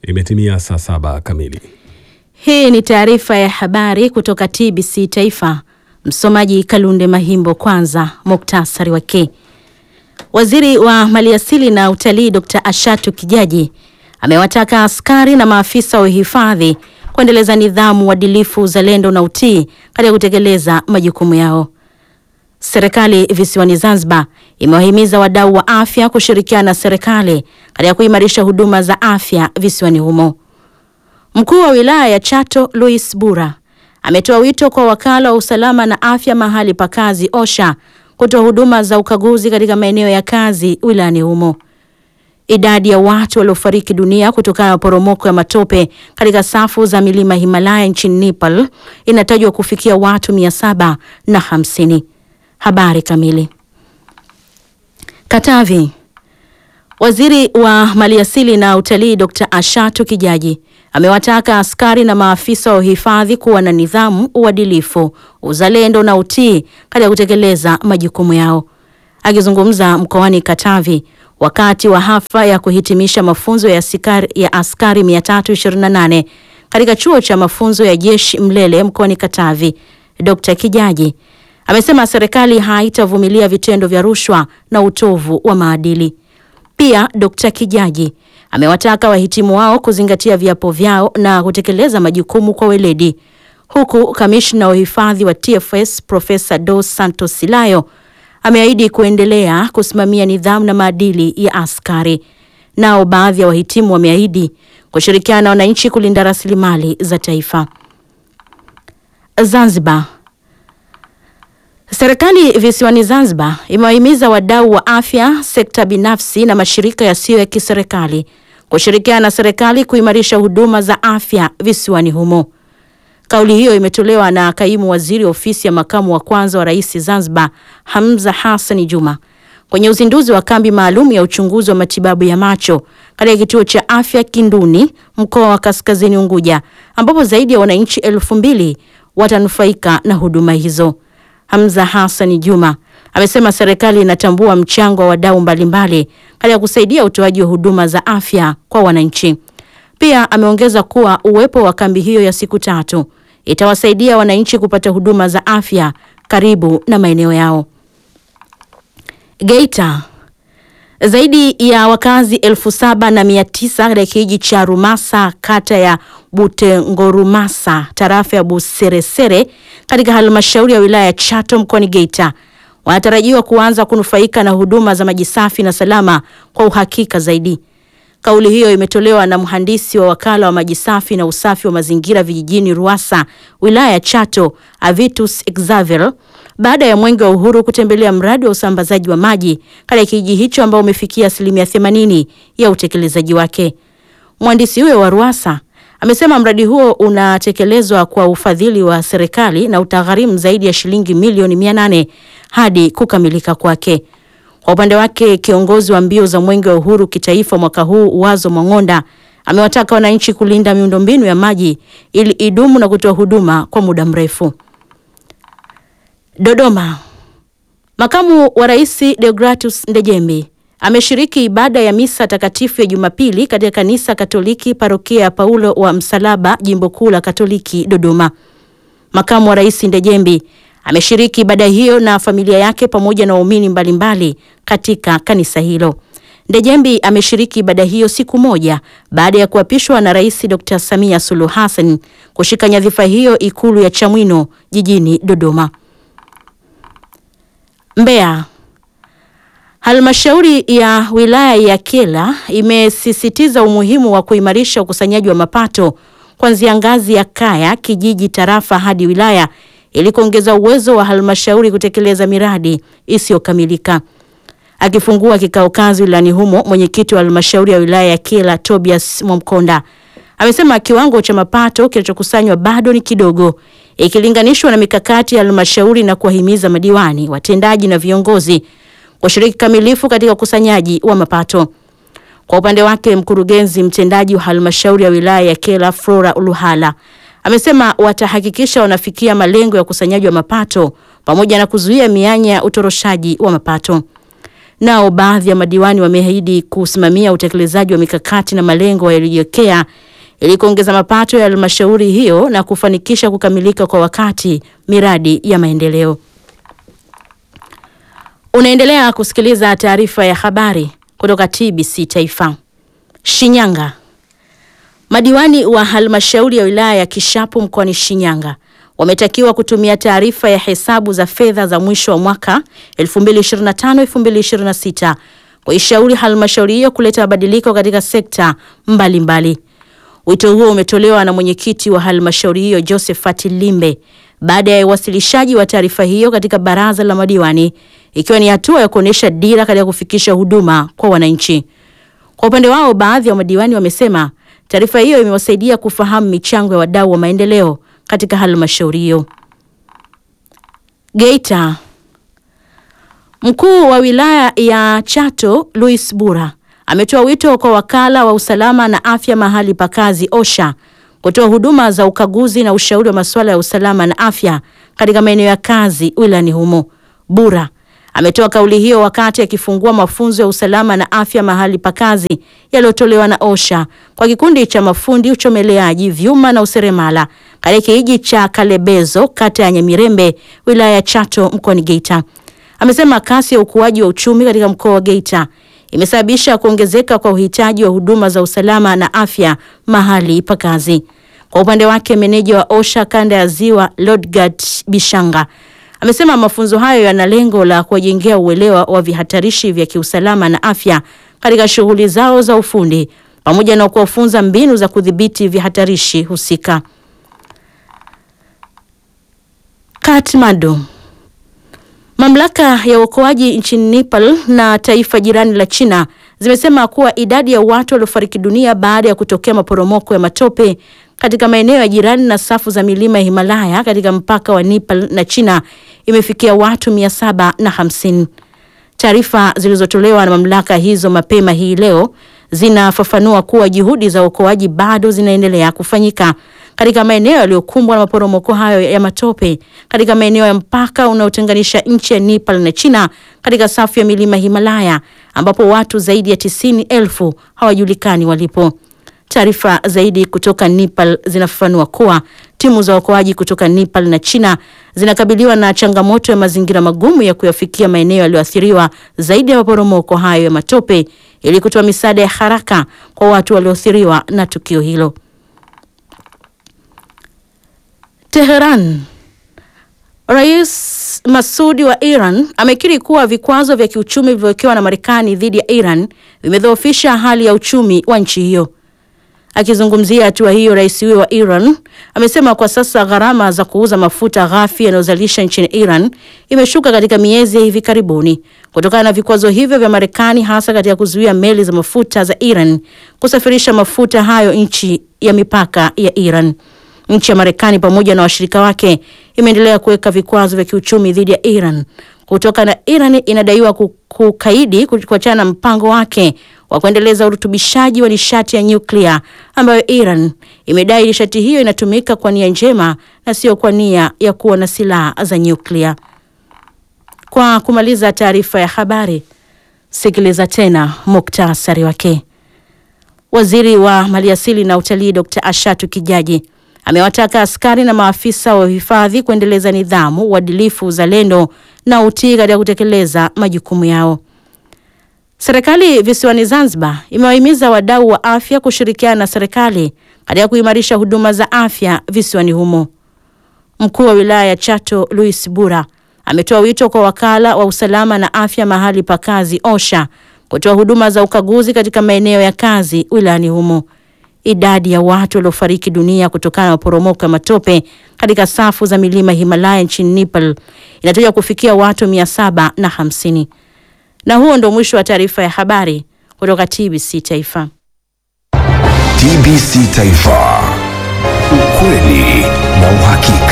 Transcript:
Imetimia saa saba kamili. Hii ni taarifa ya habari kutoka TBC Taifa. Msomaji Kalunde Mahimbo. Kwanza muktasari wake. Waziri wa Maliasili na Utalii Dr. Ashatu Kijaji amewataka askari na maafisa wa uhifadhi kuendeleza nidhamu, uadilifu, uzalendo na utii katika kutekeleza majukumu yao. Serikali visiwani Zanzibar imewahimiza wadau wa afya kushirikiana na serikali katika kuimarisha huduma za afya visiwani humo. Mkuu wa wilaya ya Chato Louis Bura ametoa wito kwa wakala wa usalama na afya mahali pa kazi OSHA kutoa huduma za ukaguzi katika maeneo ya kazi wilayani humo. Idadi ya watu waliofariki dunia kutokana na maporomoko ya matope katika safu za milima Himalaya nchini Nepal inatajwa kufikia watu mia saba na hamsini. Habari kamili. Katavi. Waziri wa Maliasili na Utalii Dr. Ashatu Kijaji amewataka askari na maafisa wa uhifadhi kuwa na nidhamu, uadilifu, uzalendo na utii katika kutekeleza majukumu yao. Akizungumza mkoani Katavi wakati wa hafla ya kuhitimisha mafunzo ya askari, ya askari 328 katika chuo cha mafunzo ya jeshi Mlele mkoani Katavi, Dr. Kijaji amesema serikali haitavumilia vitendo vya rushwa na utovu wa maadili. Pia Dr. Kijaji amewataka wahitimu wao kuzingatia viapo vyao na kutekeleza majukumu kwa weledi, huku kamishna wa uhifadhi wa TFS Profesa Dos Santos Silayo ameahidi kuendelea kusimamia nidhamu na maadili ya askari. Nao baadhi ya wahitimu wameahidi kushirikiana na wananchi kulinda rasilimali za taifa. Zanzibar. Serikali visiwani Zanzibar imewahimiza wadau wa afya, sekta binafsi na mashirika yasiyo ya kiserikali kushirikiana na serikali kuimarisha huduma za afya visiwani humo. Kauli hiyo imetolewa na kaimu waziri ofisi ya makamu wa kwanza wa rais Zanzibar, Hamza Hassan Juma, kwenye uzinduzi wa kambi maalum ya uchunguzi wa matibabu ya macho katika kituo cha afya Kinduni, mkoa wa Kaskazini Unguja, ambapo zaidi ya wananchi elfu mbili watanufaika na huduma hizo. Hamza Hassan Juma amesema serikali inatambua mchango wa wadau mbalimbali katika kusaidia utoaji wa huduma za afya kwa wananchi. Pia ameongeza kuwa uwepo wa kambi hiyo ya siku tatu itawasaidia wananchi kupata huduma za afya karibu na maeneo yao. Geita. Zaidi ya wakazi elfu saba na mia tisa katika kijiji cha Rumasa kata ya Butengorumasa tarafa ya Buseresere katika halmashauri ya wilaya ya Chato mkoani Geita wanatarajiwa kuanza kunufaika na huduma za maji safi na salama kwa uhakika zaidi. Kauli hiyo imetolewa na mhandisi wa wakala wa maji safi na usafi wa mazingira vijijini Ruasa wilaya ya Chato Avitus Xavier baada ya Mwenge wa Uhuru kutembelea mradi wa usambazaji wa maji katika kijiji hicho ambao umefikia asilimia 80 ya utekelezaji wake. Mhandisi huyo wa Ruasa amesema mradi huo unatekelezwa kwa ufadhili wa serikali na utagharimu zaidi ya shilingi milioni 800 hadi kukamilika kwake. Kwa upande wake, kiongozi wa mbio za Mwenge wa Uhuru kitaifa mwaka huu Wazo Mang'onda amewataka wananchi kulinda miundombinu ya maji ili idumu na kutoa huduma kwa muda mrefu. Dodoma. Makamu wa Rais Deogratus Ndejembi ameshiriki ibada ya misa takatifu ya Jumapili katika kanisa Katoliki parokia ya Paulo wa Msalaba jimbo kuu la Katoliki Dodoma. Makamu wa Rais Ndejembi ameshiriki ibada hiyo na familia yake pamoja na waumini mbalimbali katika kanisa hilo. Ndejembi ameshiriki ibada hiyo siku moja baada ya kuapishwa na Rais Dr. Samia Suluhu Hassan kushika nyadhifa hiyo Ikulu ya Chamwino jijini Dodoma. Mbeya. Halmashauri ya wilaya ya Kyela imesisitiza umuhimu wa kuimarisha ukusanyaji wa mapato kuanzia ngazi ya kaya, kijiji, tarafa hadi wilaya ili kuongeza uwezo wa halmashauri kutekeleza miradi isiyokamilika. Akifungua kikao kazi wilayani humo, mwenyekiti wa halmashauri ya wilaya ya Kyela Tobias Mwamkonda amesema kiwango cha mapato kinachokusanywa bado ni kidogo ikilinganishwa na mikakati ya halmashauri na kuwahimiza madiwani, watendaji na viongozi kushiriki kamilifu katika ukusanyaji wa mapato. Kwa upande wake, mkurugenzi mtendaji wa halmashauri ya wilaya ya Kyela Flora Uluhala amesema watahakikisha wanafikia malengo ya ukusanyaji wa mapato pamoja na kuzuia mianya ya utoroshaji wa mapato. Nao baadhi ya madiwani wameahidi kusimamia utekelezaji wa mikakati na malengo yaliyojiwekea ili kuongeza mapato ya halmashauri hiyo na kufanikisha kukamilika kwa wakati miradi ya maendeleo. Unaendelea kusikiliza taarifa ya habari kutoka TBC Taifa. Shinyanga. Madiwani wa halmashauri ya wilaya ya Kishapu mkoani Shinyanga wametakiwa kutumia taarifa ya hesabu za fedha za mwisho wa mwaka 2025-2026 kuishauri halmashauri hiyo kuleta mabadiliko katika sekta mbalimbali. Wito huo umetolewa na mwenyekiti wa halmashauri hiyo Josephat Limbe baada ya uwasilishaji wa taarifa hiyo katika baraza la madiwani, ikiwa ni hatua ya kuonyesha dira katika kufikisha huduma kwa wananchi. Kwa upande wao, baadhi ya madiwani wamesema taarifa hiyo imewasaidia kufahamu michango ya wadau wa maendeleo katika halmashauri hiyo. Geita. Mkuu wa wilaya ya Chato Louis Bura ametoa wito kwa wakala wa usalama na afya mahali pa kazi OSHA kutoa huduma za ukaguzi na ushauri wa masuala ya usalama na afya katika maeneo ya kazi wilayani humo. Bura ametoa kauli hiyo wakati akifungua mafunzo ya usalama na afya mahali pa kazi yaliyotolewa na OSHA kwa kikundi cha mafundi uchomeleaji vyuma na useremala katika kijiji cha Kalebezo kata ya Nyamirembe wilaya ya Chato mkoani Geita. Amesema kasi ya ukuaji wa uchumi katika mkoa wa Geita imesababisha kuongezeka kwa uhitaji wa huduma za usalama na afya mahali pa kazi. Kwa upande wake, meneja wa OSHA kanda ya Ziwa Lodgard Bishanga amesema mafunzo hayo yana lengo la kuwajengea uelewa wa vihatarishi vya kiusalama na afya katika shughuli zao za ufundi pamoja na kuwafunza mbinu za kudhibiti vihatarishi husika. Kathmandu. Mamlaka ya uokoaji nchini Nepal na taifa jirani la China zimesema kuwa idadi ya watu waliofariki dunia baada ya kutokea maporomoko ya matope katika maeneo ya jirani na safu za milima ya Himalaya katika mpaka wa Nepal na China imefikia watu mia saba na hamsini. Taarifa zilizotolewa na mamlaka hizo mapema hii leo zinafafanua kuwa juhudi za uokoaji bado zinaendelea kufanyika katika maeneo yaliyokumbwa na maporomoko hayo ya matope katika maeneo ya mpaka unaotenganisha nchi ya Nepal na China katika safu ya milima Himalaya ambapo watu zaidi ya tisini elfu hawajulikani walipo. Taarifa zaidi kutoka Nepal zinafafanua kuwa timu za uokoaji kutoka Nepal na China zinakabiliwa na changamoto ya mazingira magumu ya kuyafikia maeneo yaliyoathiriwa zaidi ya maporomoko hayo ya matope ili kutoa misaada ya haraka kwa watu walioathiriwa na tukio hilo. Teheran. Rais Masudi wa Iran amekiri kuwa vikwazo vya kiuchumi vilivyowekewa na Marekani dhidi ya Iran vimedhoofisha hali ya uchumi wa nchi hiyo. Akizungumzia hatua hiyo, rais huyo wa Iran amesema kwa sasa gharama za kuuza mafuta ghafi yanayozalisha nchini Iran imeshuka katika miezi ya hivi karibuni kutokana na vikwazo hivyo vya Marekani, hasa katika kuzuia meli za mafuta za Iran kusafirisha mafuta hayo nchi ya mipaka ya Iran. Nchi ya Marekani pamoja na washirika wake imeendelea kuweka vikwazo vya kiuchumi dhidi ya Iran kutoka na Iran inadaiwa kukaidi kuachana na mpango wake wa kuendeleza urutubishaji wa nishati ya nyuklia ambayo Iran imedai nishati hiyo inatumika kwa nia njema na sio kwa nia ya kuwa na silaha za nyuklia. Kwa kumaliza taarifa ya habari, sikiliza tena muktasari wake. Waziri wa Maliasili na Utalii Dr. Ashatu Kijaji amewataka askari na maafisa wa hifadhi kuendeleza nidhamu, uadilifu, uzalendo na utii katika kutekeleza majukumu yao. Serikali visiwani Zanzibar imewahimiza wadau wa afya kushirikiana na serikali katika kuimarisha huduma za afya visiwani humo. Mkuu wa wilaya ya Chato Louis Bura ametoa wito kwa wakala wa usalama na afya mahali pa kazi OSHA kutoa huduma za ukaguzi katika maeneo ya kazi wilayani humo. Idadi ya watu waliofariki dunia kutokana na maporomoko ya matope katika safu za milima Himalaya nchini Nepal inatajwa kufikia watu mia saba na hamsini. Na huo ndo mwisho wa taarifa ya habari kutoka TBC Taifa. TBC Taifa, ukweli na uhakika.